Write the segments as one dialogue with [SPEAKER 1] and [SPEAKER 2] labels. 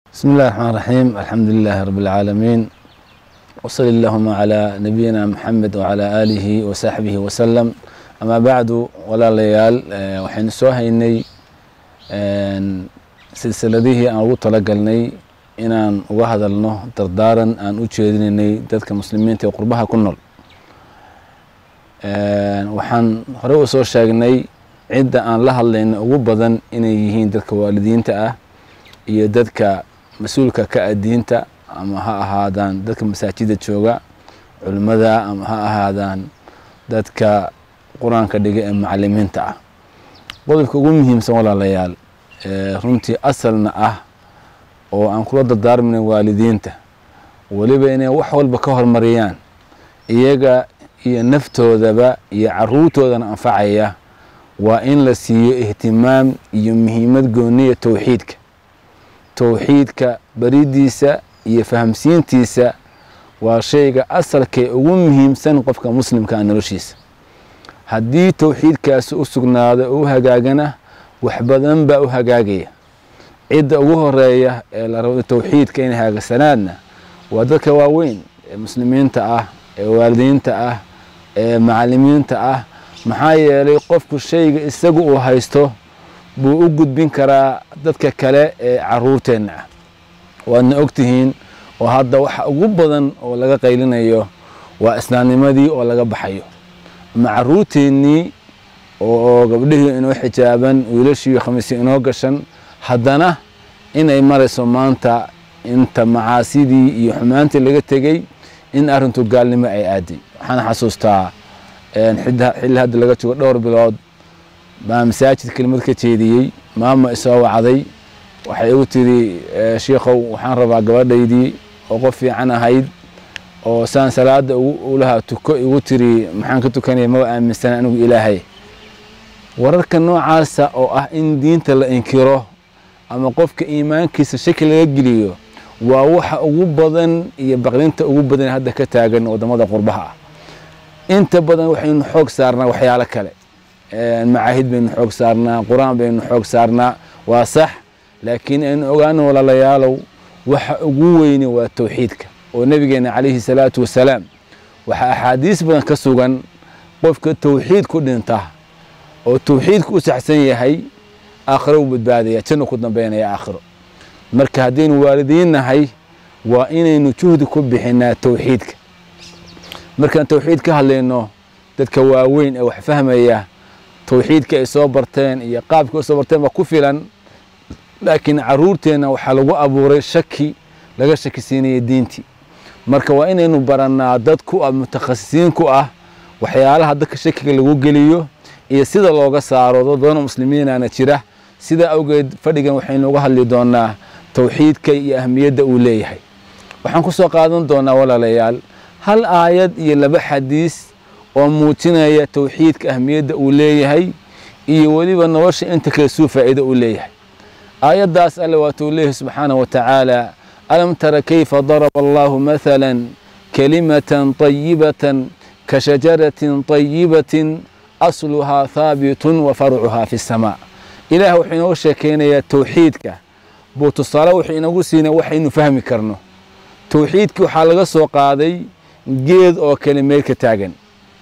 [SPEAKER 1] بسم الله الرحمن الرحيم الحمد لله رب العالمين وصل اللهم على نبينا محمد وعلى آله وصحبه وسلم أما بعد ولا ليال waxaynu soo haynay silsiladihii aan ugu talagalnay inaan uga hadalno dardaaran aan u jeedinaynay dadka muslimiinta ee qurbaha ku nool waxaan hore u soo sheegnay cidda aan la hadlayna ugu badan inay yihiin dadka waalidiinta ah iyo dadka mas-uulka ka ah diinta ama ha ahaadaan dadka masaajida jooga culimmada ama ha ahaadaan dadka qur-aanka dhiga ee macalimiinta ah qodobka ugu muhiimsan walaalayaal runtii asalna ah oo aan kula dardaarmayna waalidiinta weliba inay wax walba ka hormariyaan iyaga iyo naftoodaba iyo caruurtoodana anfacaya waa in la siiyo ihtimaam iyo muhiimad gooniya towxiidka towxiidka baridiisa iyo fahamsiintiisa waa shayga asalkee ugu muhiimsan qofka muslimkaa noloshiisa haddii towxiidkaasi u sugnaado oo u hagaagana wax badan baa u hagaagaya cidda ugu horeeya ee la rabo towxiidka inay haagasanaadna waa dadka waaweyn ee muslimiinta ah ee waalidiinta ah ee macalimiinta ah maxaa yeelay qofku shayga isagu uu haysto buu u gudbin karaa dadka kale ee caruurteenna ah waadna ogtihiin oo hadda waxa ugu badan oo laga qaylinayo waa islaamnimadii oo laga baxayo ama caruurteennii oo gabdhihii inoo xijaaban wiilashii khamiisii inoo gashan haddana inay marayso maanta inta macaasidii iyo xumaantii laga tegey in arrintu gaalnimo ay aaday waxaan xasuustaa xilli hadda laga joogo dhowr bilood baa masaajid kelimad ka jeediyey maama isoo wacday waxay igu tiri shiikhow waxaan rabaa gabadhaydii oo qof fiican ahayd oo saan salaada ulahaa tuko igu tiri maxaan ka tukanaya maba aaminsan anigu ilaahay wararka noocaasa oo ah in diinta la inkiro ama qofka iimaankiisa shaki laga geliyo waa waxa ugu badan iyo baqdinta ugu badan hadda ka taagan wadamada qurbaha ah inta badan waxaynu xoog saarnaa waxyaalo kale macaahid baynu xoog saarnaa qur-aan baynu xoog saarnaa waa sax laakiin aynu ogaano walaalayaalow waxa ugu weyni waa towxiidka oo nebigeena calayhi salaatu wasalaam waxaa axaadiis badan ka sugan qofka towxiid ku dhinta oo towxiidku u saxsan yahay aakhiro u badbaadaya janno ku dambeynaya aakhiro marka haddaynu waalidiin nahay waa inaynu juhdi ku bixinaa towxiidka markaan towxiid ka hadlayno dadka waaweyn ee wax fahmaya towxiidka ay soo barteen iyo qaabka ay soo barteen baa ku filan laakiin caruurteenna waxaa lagu abuuray shaki laga shaki siinaya diintii marka waa inaynu barannaa dad ku ah mutakhasisiin ku ah waxyaalaha dadka shakiga lagu geliyo iyo sida looga saaro dad badanoo muslimiinaana jira sidaa awgeed fadhigan waxaynu uga hadli doonaa towxiidka iyo ahmiyadda uu leeyahay waxaan ku soo qaadan doonaa walaalayaal hal aayad iyo laba xadiis oo muujinaya towxiidka ahmiyadda uu leeyahay iyo weliba nolosha inta kale suu faa'iido uu leeyahay aayaddaas alle waatuu leeyahay subxaana wa tacaala alam tara kayfa daraba allahu mathala kalimatan طayibatan ka shajaratin طayibatin asluhaa haabitun wa farcuhaa fi الsamaa ilaah wuxuu inooga sheekeynayaa towxiidka buu tusaale wuxuu inagu siinay waxaynu fahmi karno towxiidkii waxaa laga soo qaaday geed oo kale meel ka taagan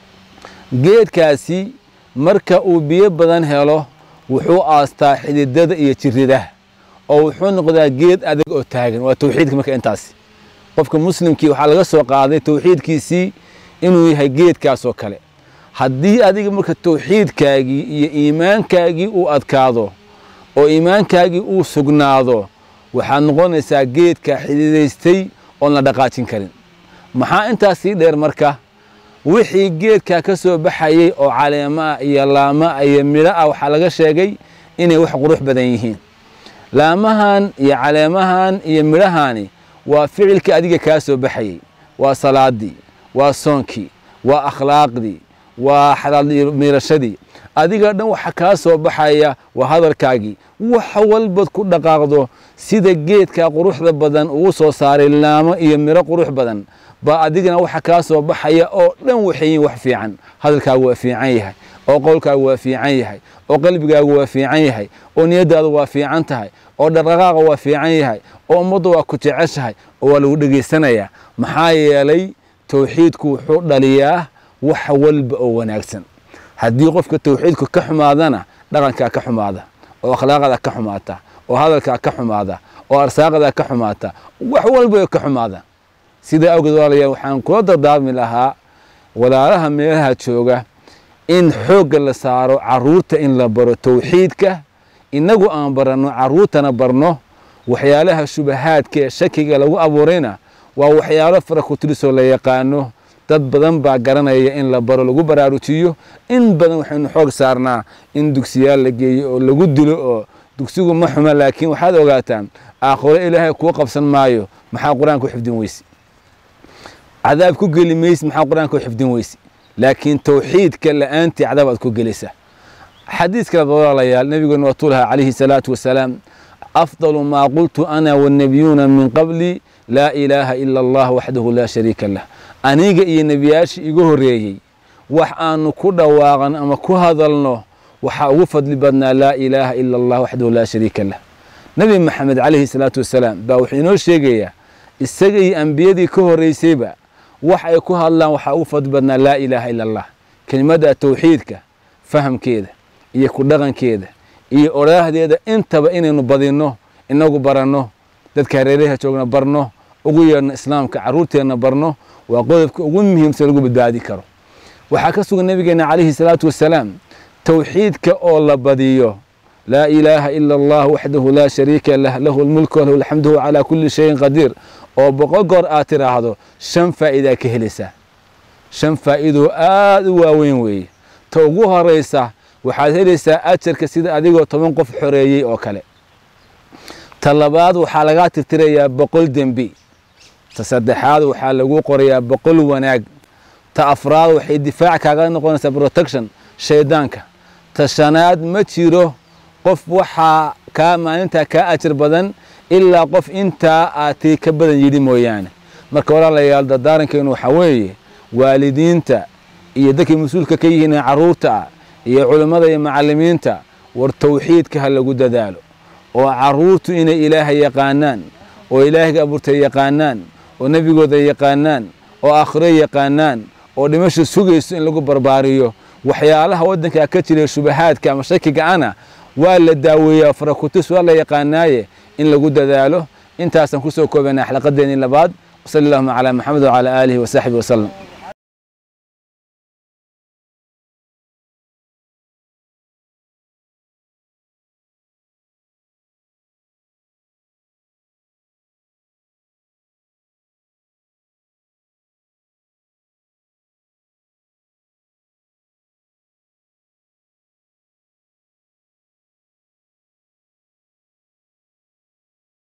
[SPEAKER 1] geedkaasi marka uu biyo badan helo wuxuu aastaa xididada iyo jiridaha oo wuxuu noqdaa geed adag oo taagan waa towxiidka marka intaasi qofka muslimkii waxaa laga soo qaaday towxiidkiisii inuu yahay geedkaasoo kale haddii adiga marka towxiidkaagii iyo iimaankaagii uu adkaado oo iimaankaagii uu sugnaado waxaad noqonaysaa geedka xididaystay oon la dhaqaajin karin maxaa intaas sii dheer marka wixii geedkaa ka soo baxayey oo caleemo ah iyo laamo ah iyo midho ah waxaa laga sheegay inay wax qurux badan yihiin laamahan iyo caleemahan iyo midhahani waa ficilkii adiga kaa soo baxayey waa salaadii waa soonkii waa akhlaaqdii waa xalaal miirashadii adiga dhan waxa kaa soo baxaya waa hadalkaagii wax walbaad ku dhaqaaqdo sida geedka quruxda badan ugu soo saaray laamo iyo miro qurux badan baa adigana waxa kaa soo baxaya oo dhan waxayiin wax fiican hadalkaagu waa fiican yahay oo qowlkaagu waa fiican yahay oo qalbigaagu waa fiican yahay oo niyaddaadu waa fiican tahay oo dhaqdhaqaaqa waa fiican yahay oo ummaddu waa ku jeceshahay oo waa lagu dhegaysanayaa maxaa yeelay towxiidku wuxuu dhaliyaa wax walba oo wanaagsan haddii qofka towxiidku ka xumaadana dhaqankaa ka xumaada oo akhlaaqadaa ka xumaata oo hadalkaa ka xumaada oo arsaaqadaa ka xumaata wax walba ka xumaada sidaa awgeed walaalayaal waxaan kula dardaarmi lahaa walaalaha meelaha jooga in xoogga la saaro caruurta in la baro towxiidka innagu aan baranno caruurtana barno waxyaalaha shubahaadka ee shakiga lagu abuurayna waa waxyaalo fara kutirisoo la yaqaano dad badan baa garanaya in la baro lagu baraarujiyo in badan waxaynu xoog saarnaa in dugsiyaal la geeyo oo lagu dilo oo dugsigu ma xuma laakiin waxaad ogaataan aakhiro ilaahay kuu qabsan maayo maxaa qur-aanka u xifdin weyse cadaab ku geli mayse maxaa qur-aanka u xifdin weyse laakiin towxiidka la-aantii cadaab aad ku gelaysaa xadiis kale walaalayaal nabigeenu waatuu lahaa calayhi salaatu wasalaam afdalu maa qultu ana wannabiyuuna min qabli laa ilaaha ila allah waxdahu laa shariika lah aniga iyo nebiyaashii igu horreeyey wax aanu ku dhawaaqan ama ku hadalno waxaa ugu fadli badnaa laa ilaaha ila allah waxdahu laa shariika lah nebi maxamed calayhi salaatu wasalaam baa wuxuu inoo sheegayaa isaga iyo ambiyadii ka horreysayba wax ay ku hadlaan waxaa ugu fadli badnaa laa ilaaha ila allah kelimadda towxiidka fahamkeeda iyo ku dhaqankeeda iyo odhaahdeeda intaba inaynu badinno inagu baranno dadka hareeraha joogna barno ugu yeedhno islaamka carruurteenna barno waa qodobka ugu muhiimsan lagu badbaadi karo waxaa ka sugan nabigeena calayhi salaatu wasalaam towxiidka oo la badiyo laa ilaaha ila allah waxdahu laa shariika lah lahu lmulku walahu alxamdu huwa calaa kulli shayin qadiir oo boqol goor aad tiraahdo shan faa'iidaa ka helaysaa shan faa'iidoo aada u waaweyn weeye ta ugu horaysa waxaad helaysaa ajarka sida adigoo toban qof xoreeyey oo kale ta labaad waxaa lagaa tirtirayaa boqol dembi ta saddexaad waxaa lagu qorayaa boqol wanaag ta afraad waxay difaac kaaga noqonaysaa protection shaydaanka ta shanaad ma jiro qof waxaa kaa maalintaa kaa ajar badan ilaa qof intaa aatay ka badan yidhi mooyaane marka walaalayaal dardaarankeenu waxaa weeye waalidiinta iyo dadkay mas-uulka ka yihiin carruurta ah iyo culimmada iyo macallimiinta war towxiidka ha lagu dadaalo oo carruurtu inay ilaahay yaqaanaan oo ilaahayga abuurtay yaqaanaan oo nebigooda yaqaanaan oo aakhiro yaqaanaan oo dhimasha sugayso in lagu barbaariyo waxyaalaha waddankaa ka jira shubahaadka ama shakiga ana waa la daaweeyaa farakutis waa la yaqaanaaye in lagu dadaalo intaasaan kusoo koobanaa xlaqadeennii labaad wasali allahuma calaa maxamed wacalaa aalihi wasaxbihi wasalam